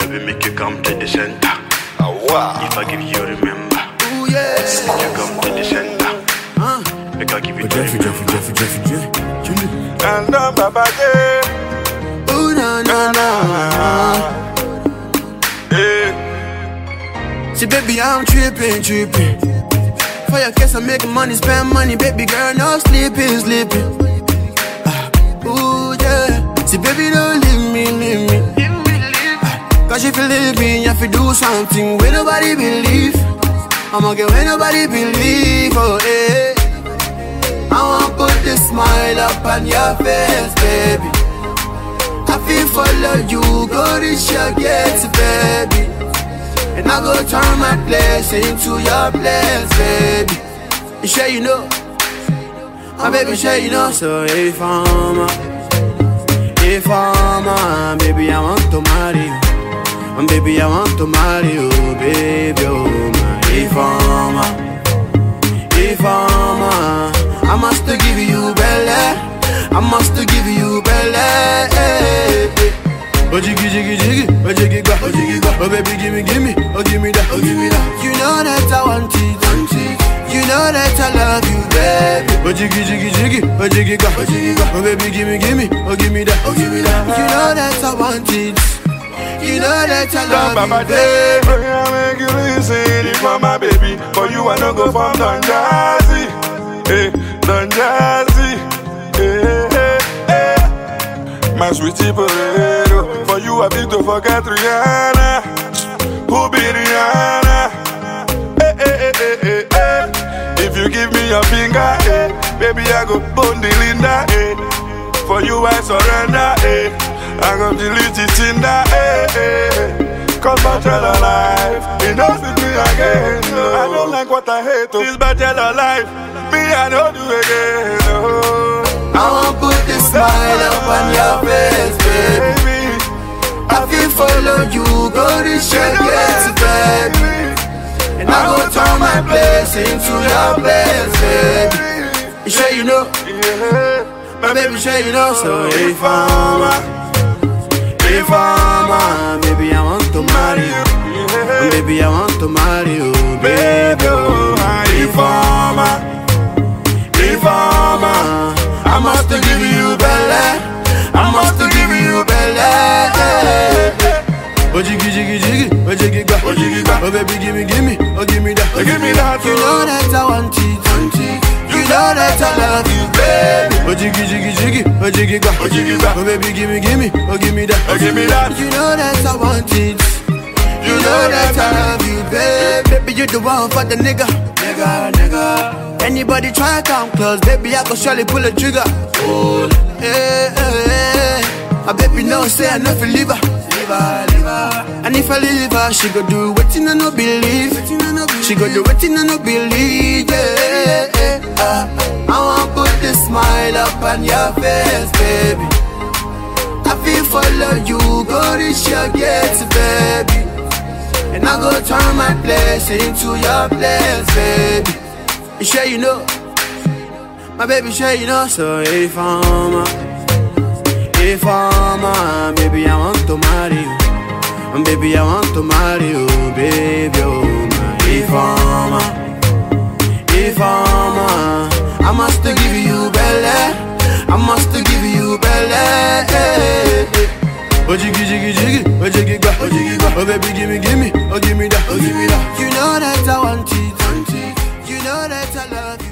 baby, make you come to the center. Wow. If I give you, remember. Ooh, yeah. Make you come to the center. Uh. Make I give you, Jeffy, remember. Jeffy, Jeffy, Jeffy, Jeffy. And um, Baba J. Ooh, na, na, na. Eh. See, baby, I'm tripping, tripping. For your case, I'm making money, spend money, baby girl, no sleeping, sleeping. Ah, ooh, yeah. See, baby, don't leave me, leave me. Ah, Cause if you leave me, you have to do something where nobody believe. I'ma get where nobody believe, oh, eh. I wanna put this smile up on your face, baby. I feel follow you, go reach your gates, baby. And I go turn my place into your place, baby. You sure you know? My baby, sure you know. So if I'm a, if I'm a, baby, I want to marry you. And baby, I want to marry you, baby, oh my. If I'm a, if I'm a, I must give you belly. I must give you belly. Oh jiggy jiggy jiggy, oh jiggy gba, oh jiggy gba, oh baby gimme gimme, oh gimme that, oh gimme that. You know that I want it, want it. You know that I love you, baby. Oh jiggy jiggy jiggy, oh jiggy gba, oh jiggy gba, oh baby gimme gimme, oh gimme that, oh gimme that. You know that I want it. You know that I Don love Baba you, J. baby. Bring I make you listen. If for my baby, for you I no go from Don Jazzy. Eh, Don Jazzy. Eh, eh, eh. My sweetie potato. For you I beg to forget Rihanna. Who be Rihanna? Eh, eh, eh, eh, eh, eh. If you give me your finger, eh, baby I go bone the Linda, eh. For you I surrender, eh. I go delete it in the eh, eh. Cause bachelor life, it don't fit me again. No. I don't like what I hate. Oh. This bachelor life, me I don't do again. No. I wanna put this smile up on your face, baby. Baby, I feel follow you, go reach your gates, baby. And I go turn my place into your place, baby. You sure you know? yeah. My baby, sure you know. So if I'm a, if I'm a, baby, I want to marry you. And baby, I want to marry you, baby. Oh, if I'm a, if I'm a, I must give you belly. I must give you belly. Oh jiggy jiggy jiggy, oh jiggy gba, Oh, jiggy gba. oh baby gimme gimme, oh gimme that, Oh, give me that, You oh. know that I want it, want it. You know that I love you, baby. Oh jiggy jiggy jiggy, oh jiggy gba, Oh, jiggy gba. oh baby gimme gimme, oh gimme that, Oh, give me that. You know that I want it. You know that I love you, baby. Baby, you the one for the nigga, nigga, nigga. Anybody try to come close, baby, I go surely pull a trigger. Oh, hey, hey, hey. My baby know say I know fi leave her, leave her, leave her. And if I leave her, she go do wetin I no believe. She go do wetin I no believe. Yeah, yeah, uh, I want put this smile up on your face, baby. I feel follow you, go reach your gates, baby. And I go turn my place into your place, baby. You sure you know? My baby, sure you know. So if I'm a, if I'm a, baby, I want to marry you. And baby, I want to marry you, baby. Oh my, if I'm a, if I'm a, I must give you belly. I must give you belly. Oh jiggy jiggy jiggy, oh jiggy gba, oh jiggy gba, oh baby gimme gimme, oh gimme that, oh gimme that. You know that I want it, want it. You know that I love you.